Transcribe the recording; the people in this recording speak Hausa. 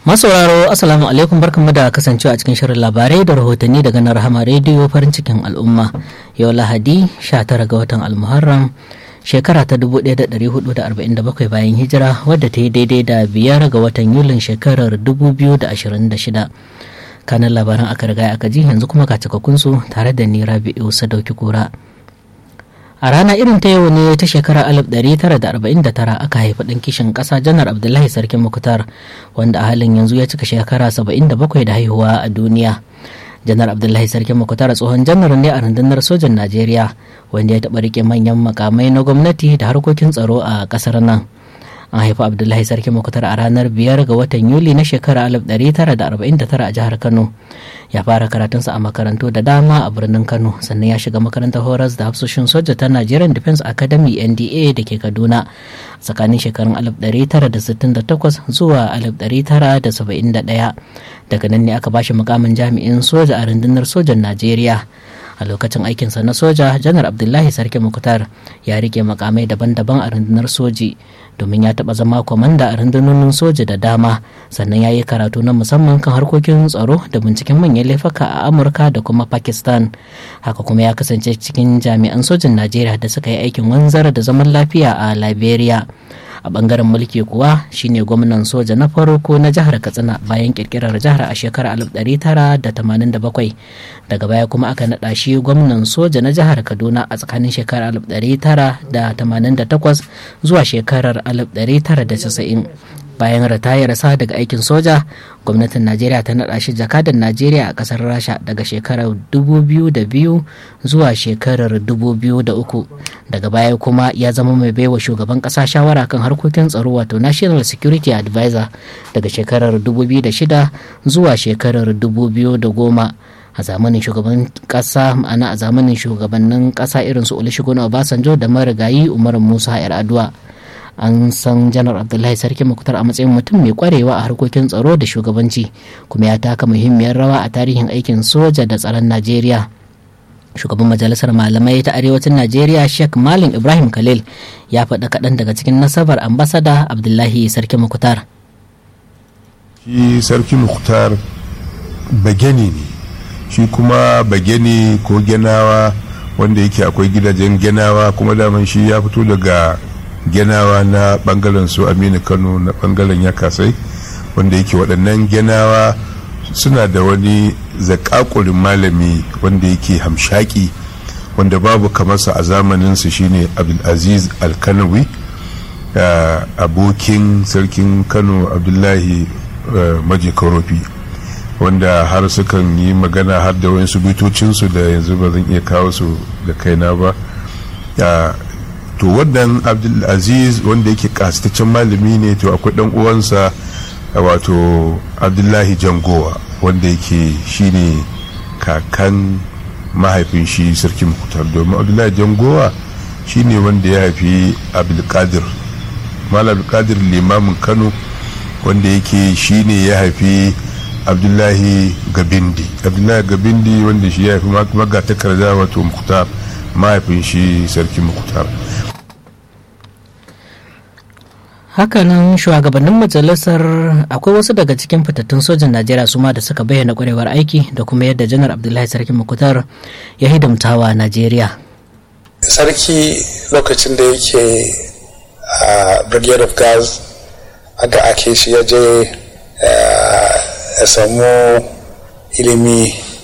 masauraro assalamu alaikum barkanmu da kasancewa a cikin shirin labarai da rahotanni daga na rahama rediyo farin cikin al'umma yau lahadi 19 ga watan almuharram shekara ta 1447 bayan hijira wadda ta yi daidai da biyar ga watan yulin shekarar 2026 kanan labaran aka riga aka ji yanzu kuma ga su tare da ni rabi'u sadauki kura a rana irin ta yau ne ta shekarar 1949 aka haifi ɗan kishin ƙasa janar abdullahi sarkin mukutar wanda a halin yanzu ya cika shekara 77 da haihuwa a duniya janar abdullahi sarkin mukutar tsohon janar ne a rundunar sojan najeriya wanda ya taɓa rike manyan makamai na gwamnati da harkokin tsaro a ƙasar nan an haifi abdullahi sarki mukutar a ranar biyar ga watan yuli na shekarar 1949 a jihar kano ya fara karatunsa a makarantu da dama a birnin kano sannan ya shiga makarantar horas da hafsoshin soja ta nigerian defense academy nda da ke kaduna tsakanin shekarun 1968 zuwa 1971 daga nan ne aka bashi mukamin jami'in soja a rundunar sojan najeriya a lokacin aikinsa na soja janar abdullahi sarki mukutar ya rike makamai daban-daban a rundunar soji domin ya taɓa zama kwamanda a rundunonin soja da dama sannan ya yi karatu na musamman kan harkokin tsaro da binciken manyan laifuka a amurka da kuma pakistan haka kuma ya kasance cikin jami'an sojin najeriya da suka yi aikin wanzar da zaman lafiya a liberia a bangaren mulki kuwa shine gwamnan soja na farko na jihar katsina bayan kirkirar jihar a shekarar 1987 daga baya kuma aka naɗa shi gwamnan soja na jihar kaduna a tsakanin shekarar 1988 zuwa shekarar 1990 bayan ritayarsa daga aikin soja gwamnatin najeriya ta naɗa shi jakadan najeriya a ƙasar rasha daga shekarar 2002 zuwa shekarar 2003 daga baya kuma ya zama mai baiwa shugaban ƙasa shawara kan harkokin tsaro wato national security advisor daga shekarar 2006 zuwa shekarar 2010 a zamanin shugaban kasa ma'ana a zamanin shugabannin kasa irin su olusegun obasanjo da marigayi umar musa yar'adua an san janar abdullahi sarki makutar a matsayin mutum mai kwarewa a harkokin tsaro da shugabanci kuma ya taka muhimmiyar rawa a tarihin aikin soja da tsaron najeriya shugaban majalisar malamai ta arewacin najeriya sheikh malam ibrahim khalil ya faɗa kaɗan daga cikin nasabar ambasada abdullahi sarki makutar shi sarki makutar bageni ne shi kuma bageni ko genawa wanda yake akwai gidajen genawa kuma daman shi ya fito daga genawa na bangaren su aminu kano na bangaren yakasai wanda yake waɗannan genawa suna da wani zakakurin malami wanda yake hamshaki wanda babu kamarsa a zamaninsu shine abdulaziz alkanawi abokin sarkin kano abdullahi maji karofi wanda har sukan yi magana har da wasu bitocinsu da yanzu ba zan iya kawo su da kaina ba to wannan abdulaziz wanda yake kasitaccen malami ne to akwai dan uwansa wato abdullahi jangowa wanda yake shine kakan mahaifin shi sarki mukutar domin abdullahi jangowa shine wanda ya haifi abdulkadir malam abdulkadir limamin kano wanda yake shine ya haifi abdullahi gabindi abdullahi gabindi wanda shi ya haifi magatakarda wato mukutar mahaifin shi sarki mukutar hakanan shugabannin majalisar akwai wasu daga cikin fitattun sojan najeriya su ma da suka bayyana kwarewar aiki da kuma yadda janar abdullahi sarki mukutar ya hidimtawa najeriya sarki lokacin da yake a brigade of gas aka ake shi ya je ya samu ilimi